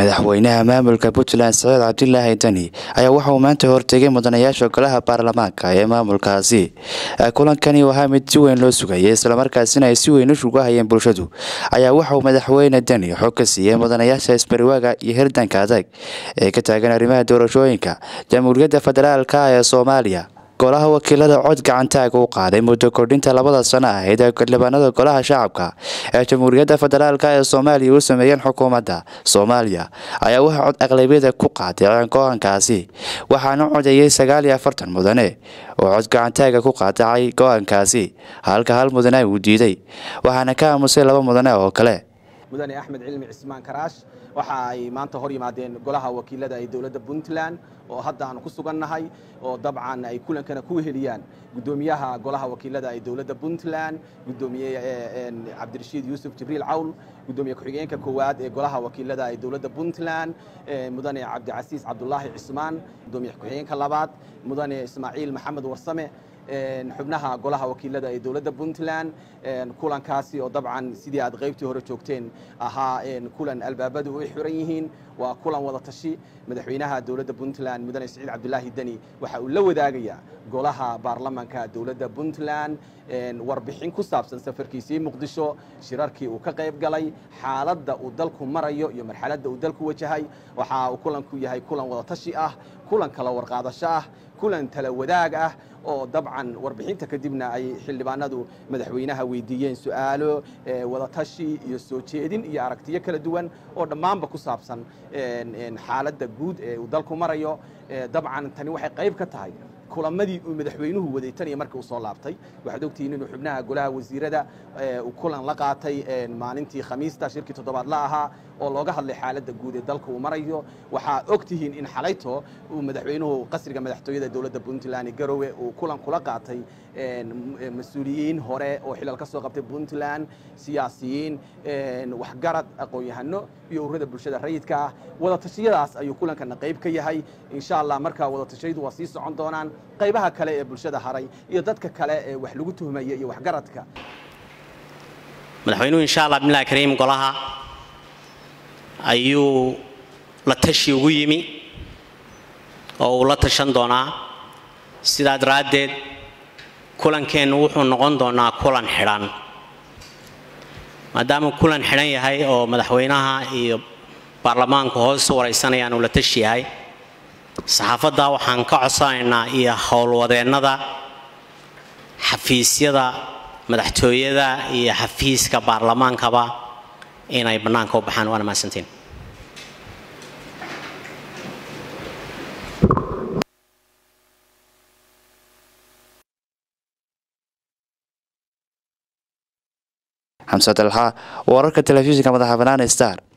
madaxweynaha maamulka puntland saciid cabdilaahi deni ayaa waxa uu maanta hortegay mudanayaasha golaha baarlamaanka ee maamulkaasi kulankani ahaa mid si weyn loo sugayay islamarkaasina ay si weyn u shugahayeen bulshadu ayaa waxa uu madaxweyne deni xog ka siiyey mudanayaasha isbariwaaga iyo hirdanka adag ee ka taagan arrimaha doorashooyinka jamhuuriyadda federaalk ee soomaaliya golaha wakiilada cod gacantaag u qaaday muddo kordhinta labada sano ahayd ee xildhibaanada golaha shacabka ee jamhuuriyadda federaalk ee soomaaliya u sameeyeen xukuumadda soomaaliya ayaa waxaa cod aqlabiyada ku qaadaceen go-aankaasi waxaana codeeyey sagaal iyo afartan mudane oo cod gacantaaga ku qaadacay go-aankaasi halka hal mudane uu diiday waxaana ka aamusay laba mudane oo kale mudane axmed cilmi cismaan karaash waxa ay maanta hor yimaadeen golaha wakiilada ee dowladda puntland oo hadda aan ku sugannahay oo dabcan ay kulankana ku heliyaan guddoomiyaha golaha wakiilada ee dowladda puntland guddoomiye cabdirashiid yuusuf jibriil cawl guddoomiye ku-xigeenka koowaad ee golaha wakiilada ee dowladda puntland mudane cabdicasiis cabdulaahi cismaan guddoomiye ku-xigeenka labaad mudane ismaaciil maxamed warsame xubnaha golaha wakiilada ee dowladda puntland kulankaasi oo dabcan sidii aad qaybtii hore joogteen ahaa kulan albaabadu u xiran yihiin waa kulan wada tashi madaxweynaha dowladda puntland mudane siciid cabdulaahi deni waxa uu la wadaagayaa golaha baarlamanka dowladda puntland warbixin ku saabsan safarkiisii muqdisho shirarkii uu ka qayb galay xaaladda uu dalku marayo iyo marxaladda uu dalku wajahay waxa uu kulanku yahay kulan wada tashi ah kulan kala warqaadasho ah kulan tala wadaag ah oo dabcan warbixinta kadibna ay xildhibaanadu madaxweynaha weydiiyeen su-aalo wadatashi iyo soo jeedin iyo aragtiyo kala duwan oo dhammaanba ku saabsan xaaladda guud ee uu dalku marayo dabcan tani waxay qayb ka tahay kulamadii uu madaxweynuhu waday tan iyo markii uu soo laabtay waxaad ogtihiin inuu xubnaha golaha wasiirada uu kulan la qaatay maalintii khamiista shirkii toddobaad la ahaa oo looga hadlay xaaladda guud ee dalka uu marayo waxaa og tihiin in xalayto uu madaxweynuhu qasriga madaxtooyada dowladda puntland garowe uu kulan kula qaatay mas-uuliyiin hore oo xilal ka soo qabtay puntland siyaasiyiin waxgarad aqoon-yahano iyo ururada bulshada rayidka ah wadatashyadaas ayuu kulankana qayb ka yahay insha allah markaa wadatashyadu waa sii socon doonaan qaybaha kale ee bulshada haray iyo dadka kale ee wax lagu tuhmaya iyo waxgaradka madaxweynuhu insha allah bismillahi kariim golaha ayuu la tashi ugu yimi oo uu la tashan doonaa sidaa daraaddeed kulankeennu wuxuu noqon doonaa kulan xidhan maadaama kulan xidhan yahay oo madaxweynaha iyo baarlamaanku hoos u waraysanayaan uu la tashi yahay saxaafadda waxaan ka codsanaynaa iyo howlwadeennada xafiisyada madaxtooyada iyo xafiiska baarlamaankaba inay bannaanka u baxaan waana mahadsantiin xamse dalxa wararka telefishinka madaxa bannaan star